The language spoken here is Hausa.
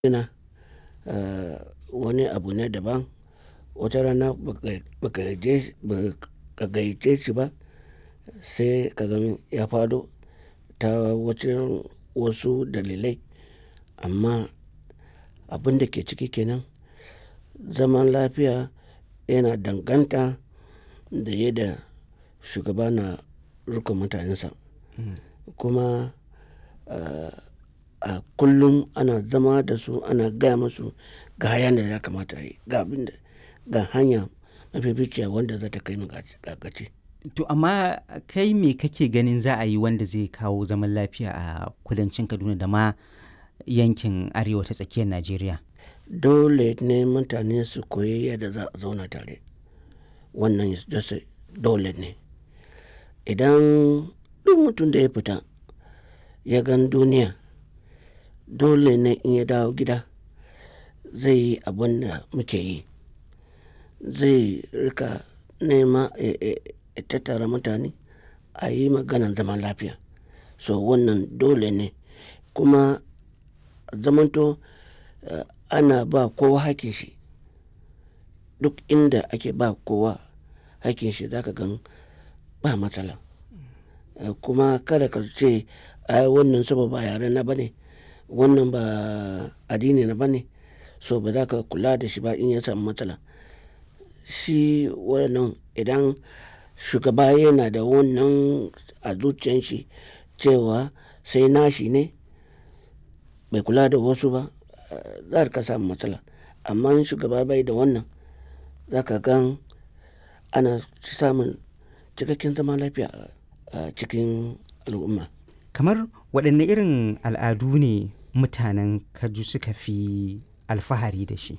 yana wani abu ne daban. Wata rana ba ka gayyace shi ba sai ka gan ya faɗo ta wajen wasu dalilai. Amma abin da ke ciki kenan, zaman lafiya yana danganta da yadda shugaba na riƙon mutanensa. Kuma a kullum ana zama da su, ana gaya musu ga hanyar da ya kamata a yi, ga abin da, ga hanya mafificiya wanda za ta kai mu ga gaci. To amma kai me kake ganin za a yi wanda zai kawo zaman lafiya a kudancin Kaduna da ma yankin arewa ta tsakiyar Najeriya? Dole ne mutane su koyi yadda za a zauna tare. Wannan dole ne. Idan duk mutum da ya fita ya gan duniya, dole ne in ya dawo gida zai yi abin da muke yi. Zai riƙa nema ya tattara mutane a yi maganan zaman lafiya. So wannan dole ne. Kuma zamanto ana ba kowa hakkin shi. Duk inda ake ba kowa hakkin shi za ka gan ba matsala. Kuma kada ka ce ai wannan saboda ba yare na ba ne, wannan ba addini na ba ne, so ba za ka kula da shi ba in ya samu matsala. Shi wannan idan shugaba yana da wannan a zuciyan shi cewa sai nashi ne bai kula da wasu ba, za a riƙa samun matsala. Amma in shugaba bai da wannan, za ka gan ana samun cikakken zaman lafiya a cikin al'umma. Kamar waɗanne irin al'adu ne mutanen Kaju suka fi alfahari da shi?